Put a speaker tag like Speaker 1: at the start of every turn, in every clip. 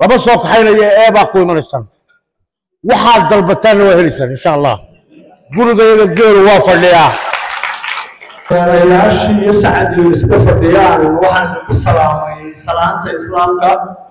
Speaker 1: lama soo kaxaynaya ee baa ku imanaysaan waxaad dalbataanna waa helaysaan insha allah gurigayaga geelu waa fadhiyaa
Speaker 2: odayaashii iyo sacadiyo isku fadhiyaan waxaan idinku salaamay salaanta islaamka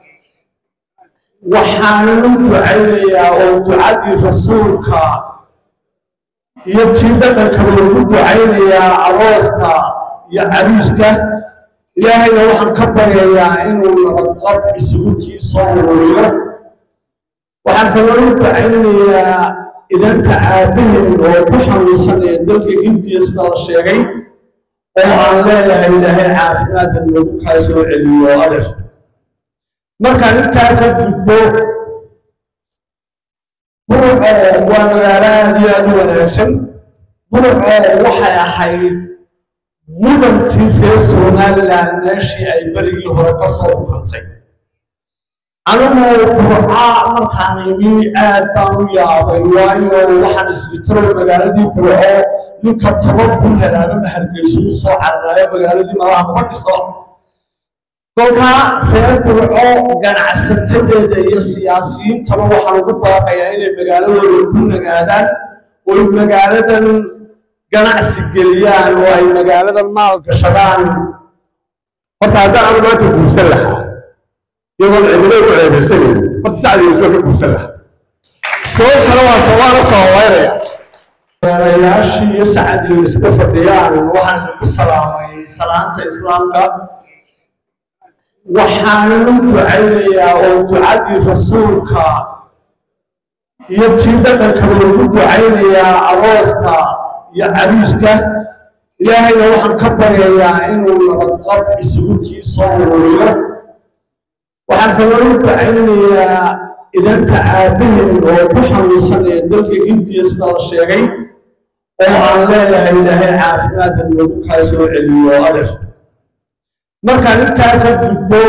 Speaker 2: waxaanan u ducaynayaa oo ducadii rasuulka iyo tii dhaqankaba ugu ducaynayaa arooska iyo caruuska ilaahayna waxaan ka baryayaa inuu nabadqab isugu kiisoo ururiyo waxaan kaloo u ducaynayaa idanta aabbaheed oo ku xanuunsanaya dalka hindiya sida la sheegay oo aan leeyahay ilaahay caafimaadka noogu kaa soo celiyo adeer markaan intaa ka gudbo burco waa magaalo aad iyo aad u wanaagsan burco waxay ahayd mudantii reer somalilan meeshii ay berigii hore ka soo ukantay anigu burca markaan imi aad baan u yaabay waayo waxaan isbitaro magaaladii burco ninka toban kun helaaba mahargeyso u soo cararayo magaaladii malaha kuma dhiso kolkaa reer burco ganacsatadeeda iyo siyaasiyiintaba waxaan ugu baaqayaa inay magaaladooda ku nagaadaan oy magaaladan ganacsi geliyaan oo ay magaaladan maal gashadaan
Speaker 3: horta haddaan anu maanta guursan lahaa iyagoon cidina ku ceebaysanayn horta sacdiga isma ka guursan lahaa sababtana waa waana sababaynaya
Speaker 2: odayaashii iyo sacadiyo isku fadhiyaan waxaan idinku salaamay salaanta islaamka waxaanan u ducaynayaa oo ducadii rasuulka iyo tii dhaqankaba ugu ducaynayaa arooska iyo caruuska ilaahayna waxaan ka baryayaa inuu nabadqab isugu kiisoo ururiyo waxaan kaloo u ducaynayaa idanta aabbaheed oo ku xanuunsanaya dalka hindiya sida la sheegay oo aan leeyahay ilaahay caafimaadka noogu kaa soo celiyo adeer markaan intaa ka gudbo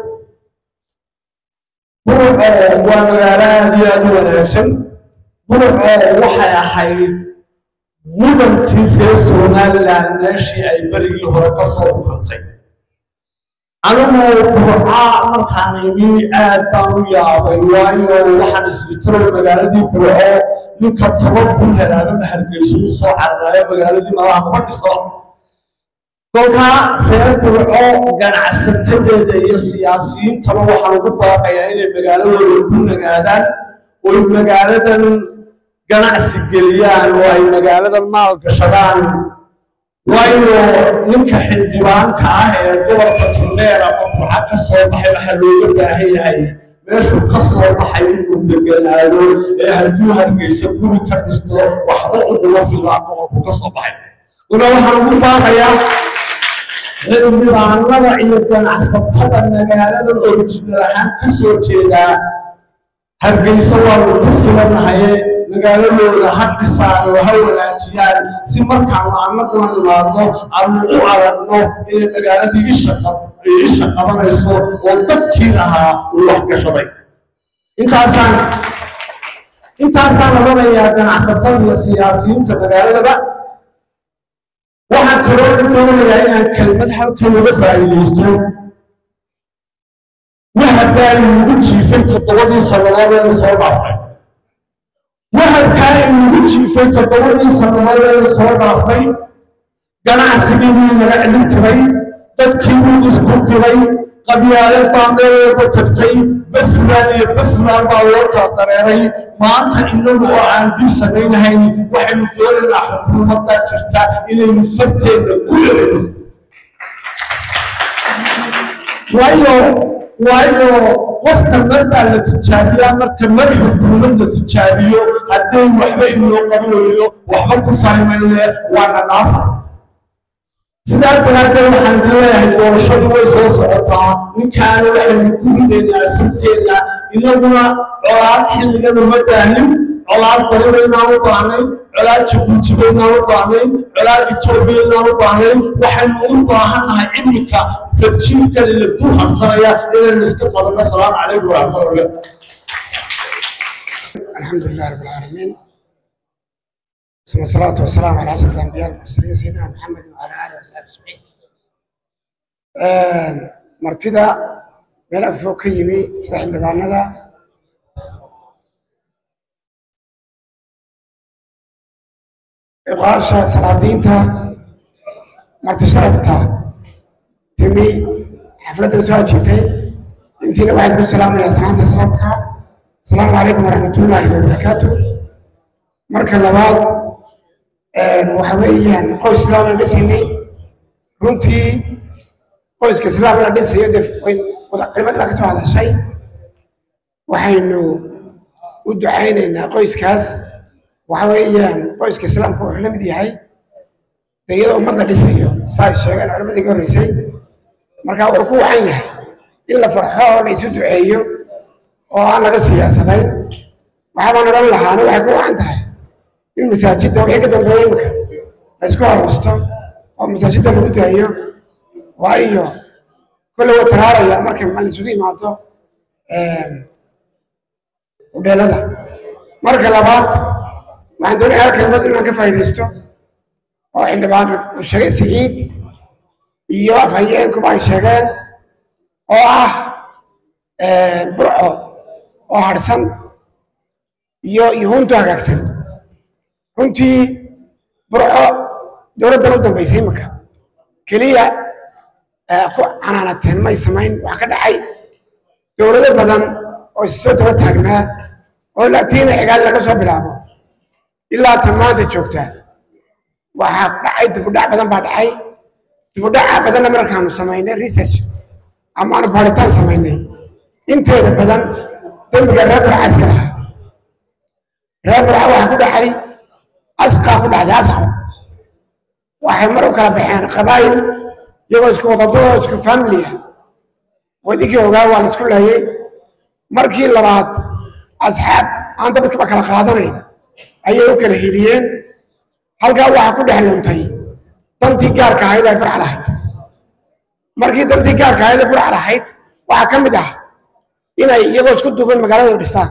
Speaker 2: burco waa magaalo aad iyo aad u wanaagsan burco waxay ahayd mudantii reer somalilan meeshii ay berigii hore ka soo ukantay anigu burca markaan imi aad baan u yaabay waayo waxaan isbitaro magaaladii burco ninka toban kun helaaba mahargeyso u soo cararayo magaaladii malaha kuma dhiso kolkaa reer burco ganacsatadeeda iyo siyaasiyiintaba waxaan ugu baaqayaa inay magaaladooda ku nagaadaan oy magaaladan ganacsi geliyaan oo ay magaaladan maal gashadaan waayo ninka xildhibaanka ah ee gobolka turdheer ama burca ka soo baxay waxaa looga baahan yahay meeshuu ka soo baxay inuu deganaado ee hadduu hargeysa guri ka dhisto waxba uguma filaa gobolku ka soo baxay una waxaan ugu baaqayaa xildhibaanada iyo ganacsatada magaaladan orijinal ahaan ka soo jeedaa hargeysa waanu ku filanahaye magaaladooda ha dhisaan oo ha wanaajiyaan si markaanu annaguna nimaadno aanu u aragno inay magaaladii isha qabanayso oo dadkii lahaa uu wax gashaday intaasaan intaasaan odhanayaa ganacsatada iyo siyaasiyiinta magaaladaba waxaan kaloo doonayaa inaan kelmad halkan uga faa'iidaysto wahabkaa inugu jiifay toddobadii sannadood eenu soo dhaafnay wahabkaa inugu jiifay toddobadii sannadood eenu soo dhaafnay ganacsigii buu naga celin tiray dadkii buu isku diray qabyaalad baa meel walba tagtay bafulaan iyo bafulaan baa loo kala dareeray maanta inagu oo aan dib samaynahayn waxaynu doonaynaa xukuumaddaa jirta inaynu farteenna ku erino waayo waayo qofka mar baa la tijaabiyaa marka mar xukuumad la tijaabiyo hadday waxba inoo qabanayo waxba ku farimayne waana dhaafa sidaa daraaddeed waxaan idin leeyahay doorashadu way soo socotaa ninkaana waxaynu ku ridaynaa farteenna inaguna colaad xilligan uma baahin colaad bari baynaan u baahnayn colaad jabuuti baynaan u baahnayn colaad etoobiya baynaan u baahnayn waxaynu u baahannahay iminka tarjiibkan ila dul harsanaya inaynu iska qabanno asalaamu calaykum waraxmatullahi
Speaker 4: الحمد لله رب العالمين ثم الصلاة والسلام على أشرف الأنبياء والمرسلين سيدنا محمد وعلى آله وصحبه أجمعين. مرتدى meel afog ka yimi sida xildhibaanada ciqaasha salaadiinta marti sharafta timi xafladdan soo ajiibtay intiina waxaan ku salaamayaa salaanta islaamka asalaamu calaykum waraxmatullaahi wabarakaatu marka labaad waxa weeyaan qoys islaam la dhisaynay runtii qoyska islaam la dhisayo dee culimada baa ka soo hadashay waxaynu u ducaynaynaa qoyskaas waxa weeyaan qoyska islaamka wuxuu la mid yahay dee iyadoo ummad la dhisayo saa ay sheegeen culimadii ka horreysay marka wuxuu ku wacan yahay in la farxo oo la isu duceeyo oo aan laga siyaasadayn waxaabaan odhan lahaana waxay ku wacan tahay in masaajidda wixii ka dambeeya imika la isku horoosto oo masaajidda lagu daayo waayo kolle way taraaraya marka ma la isugu imaado udheelada marka labaad waxaan doonaya hal kelmad inaan ka faa'iidaysto oo xildhibaan uu sheegay siciid iyo afhayeenkuba ay sheegeen oo ah burco oo harsan iyo yuhuuntu hagaagsan runtii burco dowladdan u dambaysay iminka keliya ku canaanateen may samayn wax ka dhacay dowlado badan oo soo daba taagnaa oo laatiina cigaal laga soo bilaabo ilaa tan maanta joogta waxaa dhacay dibudhac badan baa dhacay dibudhaca badanna markaanu samaynay research amaanu baaritaan samaynay inteeda badan dembiga reer burca iska lahaa reer burca waxaa ku dhacay asqaa ku dhacday asqo waxay mar u kala baxeen qabaayil iyagoo isku wadadadoo isku familia wadinkii ogaa waa la isku laayey markii labaad asxaab aan dabadkaba kala qaadanayn ayay u kala heliyeen halkaa waxaa ku dhex luntay dantii gaarka ahayd ay burca lahayd markii dantii gaarka ahayd ay burca lahayd waxaa ka mid ah inay iyagoo isku duuban magaaladooda dhistaan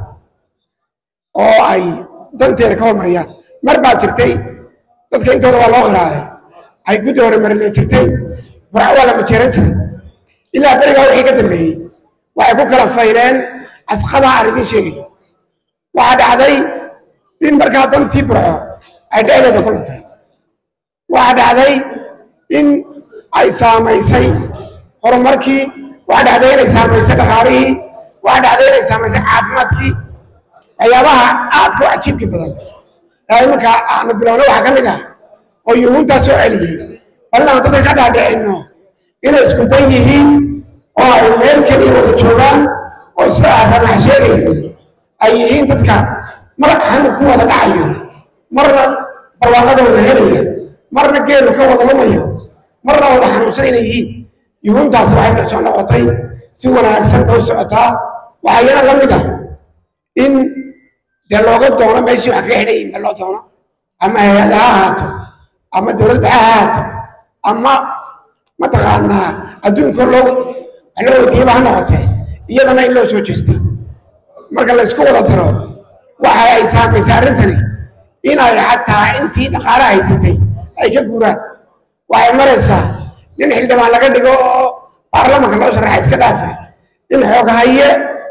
Speaker 4: oo ay danteeda ka hormariyaan mar baa jirtay dadka intooda waa loo qiraacay ay guddi hore marinay jirtay burca waa la majeeran jiray ilaa berigaa wixii ka dambeeyey waxay ku kala fayleen asqadaa aan idiin sheegayo waxaa dhacday in markaa dantii burco ay dhexdeeda ku luntay waxaa dhacday in ay saamaysay horumarkii waxaa dhacday inay saamaysay dhaqaalihii waxaa dhacday inay saamaysay caafimaadkii waxyaabaha aadka u cajiibka badan ee imanka aanu bilowna waxaa ka mid ah oo yuhuuntaa soo celiyey bal inaanu dadka ka dhaadhicinno inay isku dan yihiin oo ay meel keliya wada joogaan oo sida ramax sheegayo ay yihiin dadka mar xamu ku wada dhacayo marna barwaaqada wada helaya marna geelu ka wada lumayo marna wada xanuunsan inay yihiin yuhuuntaas waxay soo noqotay si wanaagsan bay u socotaa waxaa iyana la mid ah in dee looga doono meeshii wax kaga xidhan yihin ba loo doono ama hay-ada ha ahaato ama dowlad baxa ha ahaato ama mataqaanaa adduunka loo wax loo wadiiyaba ha noqotee iyadana in loo soo jeestay marka la isku wada daro waxa ay saamaysay arrintani inay xataa intii dhaqaale haysatay ay ka guuraan waxay maraysaa nin xildhibaan laga dhigo oo baarlamanka loo sharaxa iska dhaafa in xooghaye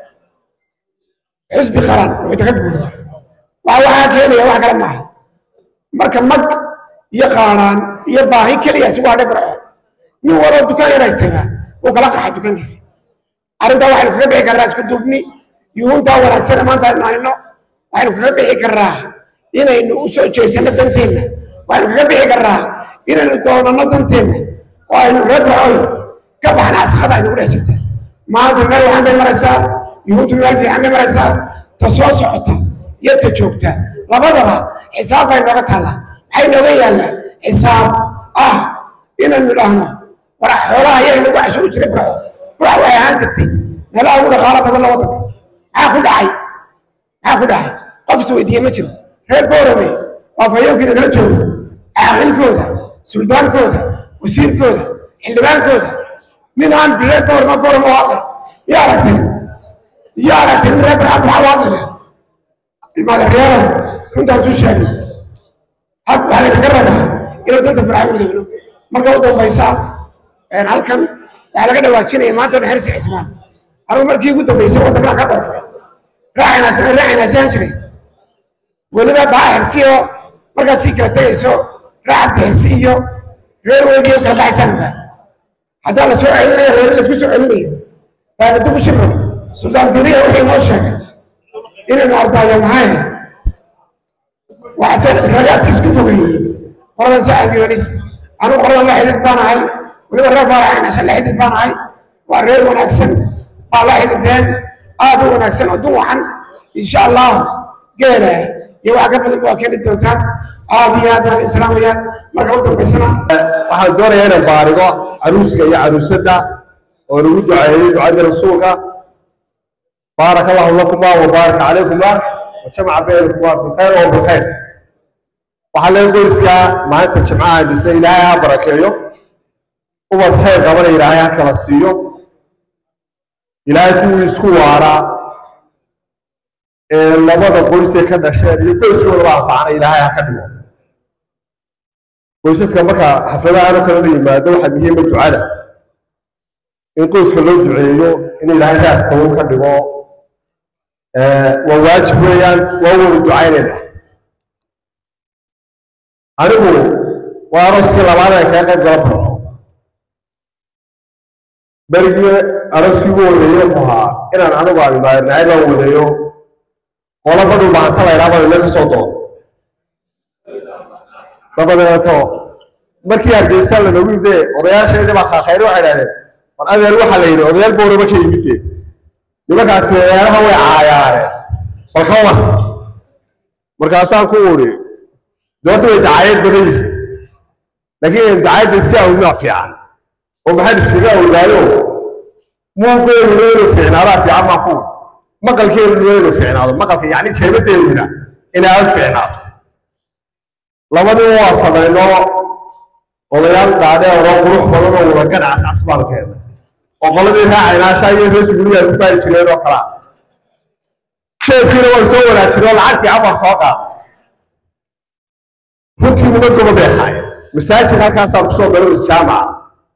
Speaker 4: xusbi qaran wuxuuta ka guuro waxa waxaa keenaya wax kale maaha marka mag iyo qaaraan iyo baahi keliya isugu hadhay barco nin waloo dukaan yar haystayba uu kala qaxay dukaankiisa arrintaa waxaynu kaga bixi karraa isku duubni yuhuuntaa wanaagsane maanta aynu hayno waxaynu kaga bixi karraa inaynu u soo jeesanno danteenna waxaynu kaga bixi karraa inaynu doonanno danteenna oo aynu reer barcoy ka baxna asqada aynugu dhex jirta maanta meel waxaan bay maraysaa yuhuuntu meel fiican bay maraysaa ta soo socota iyo ta joogta labadaba xisaab bay nooga taallaa maxay nooga yaallaa xisaab ah inaynu dhahno war xoolaha iyaga lagu cashuuri jiray burco burca waxay ahaan jirtay meelaha ugu dhaqaalo badan la waddanka maxaa ku dhacay maxaa ku dhacay qof is weydiiye ma jiro reer boorame waa fayoonkii nagala joogo caaqilkooda suldaankooda wasiirkooda xildhibaankooda nin aan reer boorama boorama u hadlay iyo aragteen iyo aragteen nin reer burca burca u hadlaya ilmaadareerow runtaan suu sheegna hal waxaa laynaga rabaa inuu danta burca midowno marka u dambaysa halkan waxaa laga dhawaajinaya maanta odhan hersi cismaan anigu markii ugu dambeysay waddankan ka dhoofay raacinaasaan raacinaasaan jiray weliba baa xirsi oo markaas sii kala tegayso raac cabdi xirsi iyo reer weydii kala baxaysaan ogaa haddaa la soo celinayo reer laisku soo celinayo daabaddu shiro suldaan diriya wuxuu inoo sheegay inaynu ardaayo maxay waxase ragaadka isku fogeeyey qolada sacad yoonis anigu qoladan la xidid baan ahay weliba reer faaraxinasha la xidid baan ahay waa reer wanaagsan baa la xidideen aad u wanaagsan oo duwacan insha allah geela iyo wax ka badan waa keeni doontaan aad iyo aad baan islaamaya marka u dambaysana
Speaker 3: waxaan doonayaa inaan baarigo caruuska iyo caruusadda oo nagu duceeyey ducadii rasuulka بارك الله لكما وبارك عليكما وجمع بينكما في خير وبخير waxaa laga qoyskaa maalinta jimcaha dhista ilaahay ha barakeeyo ubad khayr qabana ilaahay ha kala siiyo ilaahay kuwii isku waaraa ee labada qoysee ka dhasheen iyo qoyskoodaba anfacana ilaahay ha ka dhigo qoysaska marka xafladahan oo kale la yimaado waxaa muhiima ducada in qoyska loo duceeyo in ilaahay raas qabow ka dhigo waa waajib weeyaan waa wada ducaynayna anigu waa arooskii labaad aan kaga qayb gala baxo berigii arooskii ugu horeeye wuxuu ahaa inaan anigu abimaadnacay baan wadayo qola badhu baanta la idhaha baan ina ka soo doono dabadeeto markii hargeysa lanogu yimide odayaasheedii baa khaakhayri waxay idhahdeen war adeer waxaa la yidhi odayaal booraba ka yimid dee nimankaasi odayaalaha way caayaareen bal ka war markaasaan ku uri doorta way dacaayad badan yihiin laakiin dacaayadda si awmaa fiican oo maxaan iskaga awdaayo muuqeeduna inuu fiicnaadaa fiican maa ku maqalkeeduna inuu fiicnaado maqalka yacni jeebadeeduna inay aad fiicnaato labadiba waa samayno odayaal dhaadheer oo qurux badan oo wada ganacas casbaan keena oo qoladii raacaynaasha iyo rees gurigaa ku faari jireen oo kalaa sheebkiina waan soo wanaajin oo lacag fiican baan soo qaada runtii nima gobo bay ahaayeen masaajid halkaasaan kusoo galo jaamaca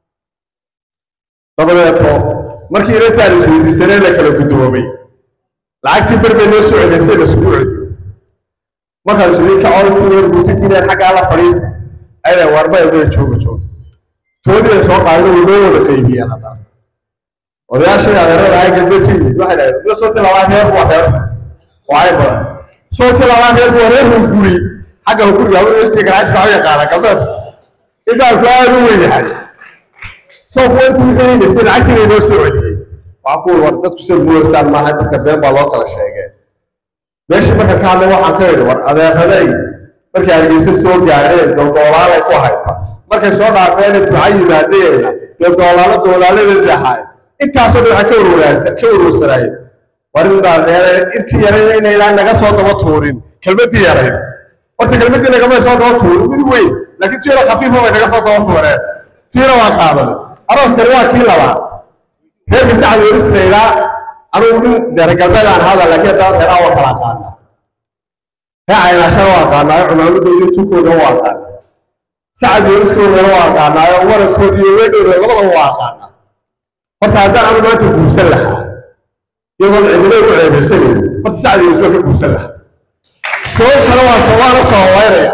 Speaker 3: dabadeeto markii inantaan isweydiisanee la kala guddoomay lacagtii berbay noo soo cedaysay lasugu celiyo markaan isli kacoontiineer buutitiineer xaggaa la fadhiista ayda warba ebada jooga jooga toodii ay soo qaadeen way noo wada qaybiyeen haddana odayaashii adeerada ahay galbeed ka yimid waxay dhahdeen iyo sooti labaad reer waa reer waay badan sooti labaad reer waa reer hunguri xagga hunguriga haweeneysiga ganacsi baa u yaqaana galbeed intaanku aad u weyn yahay soo kuwa intii wixii lacagtiina inoo soo celiyey waxaa ku war dadku sida guuleysaan maaha dadka been baa loo kala sheegeen meeshii marka ka hadlay waxaan ka idhi war adeeraday markay hargeysa soo gaadheen dee doolaalay ku hayba markay soo dhaafeena duca yimaadeena dee doolaalo doolaaladeedii ahaayeen intaasoo dhan waxay ka warwaraasan ka warwarsanaayeen war indhaaseere intii yarayn inaydaan naga soo daba tuurin kelmaddii yarayn horta kelmaddii nagamay soo daba tuurin mid weyn laakiin tiyada khafiifa way naga soo daba tuureen tiina waa qaadan arooskani waa kii labaad reerka sacad werisna ilaa anugu nin deere galbeedaan hada laakiin haddana reeraha waa kala aqaanaa reecaynaashana waa aqaanaayo cumaamadooda iyo tunkooda waa aqaanaa sacad weriskoodana waa aqaanaayo warankooda iyo weedhooda labadaba waa aqaanaa horta haddaan anu maanta guursan lahaa iyagoon cidina ku ceebaysanayn horta sacad weris baan ka guursan lahaa sababtana waa sawaana sababaynaya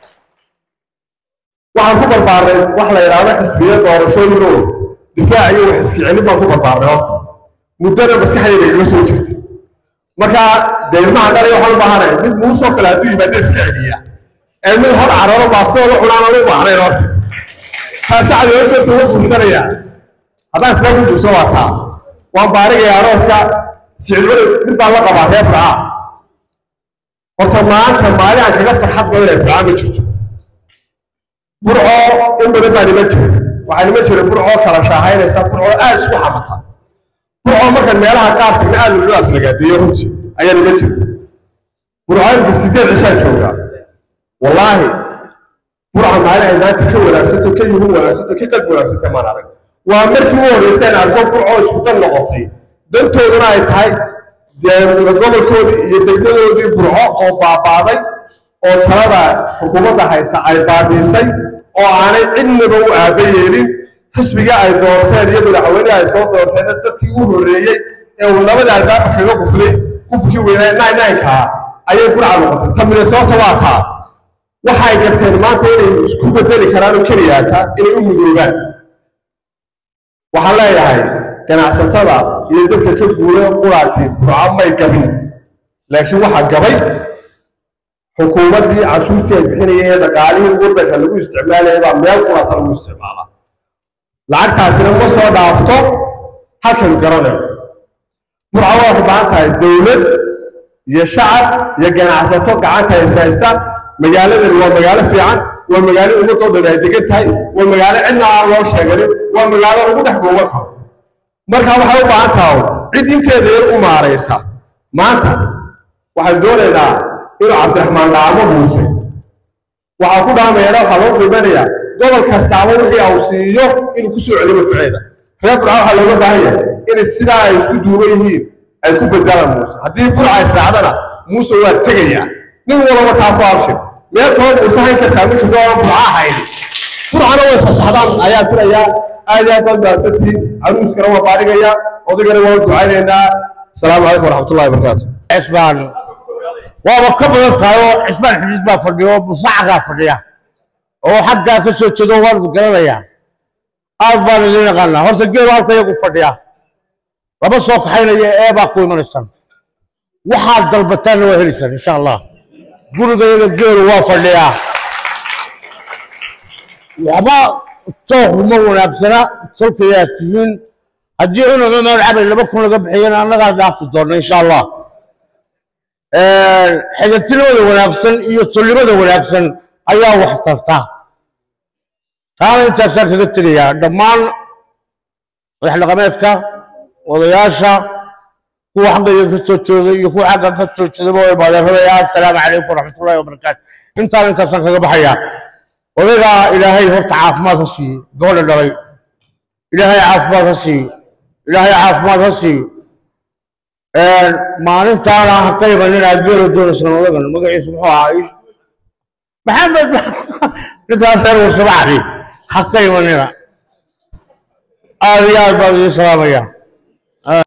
Speaker 3: waxaan ku barbaarnay wax la yidhaahdo xisbiya doorashooyinoo difaac iyo wax iska celin baan ku barbaarnay horta muddana maskaxdayda igaga soo jirta marka dee ilmaha dhalay waxaan u baahanahay mid muusoo kale hadduu yimaado iska celiya ee mid hor cararo baastooda cunaan aan u baahnayn horta taa sacad werisoo tuga guursanaya haddaan isla ku guurso waa taa waan baarigaya arooska sicilmada mid baan la qabaa reer burcaa horta maanta maalin aan kaga farxad badan ee burcaa ma jirto burco in badan baa nima jira waxaa nima jira burco kala shaahaynaysa burco aad isku xamata burco markaan meelaha qaar tagna aad loo aflagaadeeyo runtii ayaa nima jira burco imka sideed cishaa joogaa wallaahi burca maalin ay maanta ka wanaagsanto ka yuhu wanaagsanto ka qalbi wanaagsanta maan arag waa markii u horreysay aan arko burco isku dan noqotay dantooduna ay tahay dee gobolkoodii iyo degmadoodii burco oo baabaaday oo talada xukuumadda haysa ay baabiisay oo aanay cidnaba u aaba yeelin xisbigii ay doorteen iyo madaxweynihii ay soo doorteenna dadkii u horreeyey ee uu labada albaabka kaga quflay qufkii weynaa nine-nine-kaa ayay burca noqotay ta minnesota waa taa waxay garteen maanta inay isku bedeli karaan oo keliyaata inay u mudoobaan waxaan leeyahay ganacsatada iyo dadka ka guura quraati burco may gabin laakiin waxaa gabay xukuumaddii cashuurtii ay bixinayeen ee dhaqaalihii waddanka lagu isticmaalayay baa meel qurata lagu isticmaalaa lacagtaasina ma soo dhaafto halkaynu garanayno burco waxay u baahan tahay dowlad iyo shacab iyo ganacsato gacanta is haysta magaaladani waa magaalo fiican waa magaalo ummadoo dhan ay degan tahay waa magaalo cidna aan loo sheeganin waa magaalo lagu dhex googan karo marka waxay u baahan tahay cid inteeda yar u maaraysa maanta waxaan doonaynaa inuu cabdiraxmaan dhaamo muuse waxaa ku dhaamayana waxaa loo qiimanaya gobol kastaaba wixii au siiyo inuu ku soo celiyo maficeeda reer burca waxaa looga baahan yahay inay sidaa ay isku duuban yihiin ay ku bedelaan muuse haddii burca israacdana muuse waa tegayaa nin walaba taa ku abshir meel kaloo muuse hayn kartaa ma jirto oo burca ahayn burcana way fasaxdaan ayaa filayaa aad iyo aad baad mahadsantihiin caruuskana waa baadhigayaa odaygana waa ducaynaynaa asalaamu calaykum waraxmatullahi wabarakaatu
Speaker 1: cisbaan waaba ka badan tahay oo cisbaan xidhiis baa fadhiya oo musacagaa fadhiya oo xaggaa ka soo jeedo waan garanayaa aad baan idin yaqaanaa horta geelu halka iyagu fadhiya lama soo kaxaynaya ee baa ku imanaysaan waxaad dalbataanna waa helaysaan insha allah guriga iyaga geelu waa fadhiyaa waxba tooku ma wanaagsana tolkayaa tihiin haddii cunug cumar cabay laba kun laga bixiyana annagaa dhaafi doonna insha allah xigatinimada wanaagsan iyo tolnimada wanaagsan ayaa wax tarta taana intaasaan kaga tegayaa dhammaan madax dhaqameedka odayaasha kuwa xaggayga ka soo jeeda iyo kuwa xagga ka soo jeedaba way maadeerabaya assalaamu calaykum waraxmatullahi wabarakaatu intaana intaasaan kaga baxayaa odaygaa ilaahay horta caafimaad ha siiyo gabadha dhalay ilaahay caafimaad ha siiyo ilaahay caafimaad ha siiyo maalintaana ha ka imanin aad geelo doonaysaan odagan magaciisu muxuu ahaa maxamed ninkaas reer warsabacdi ha ka imanina aad iyo aad baan idiin salaamayaa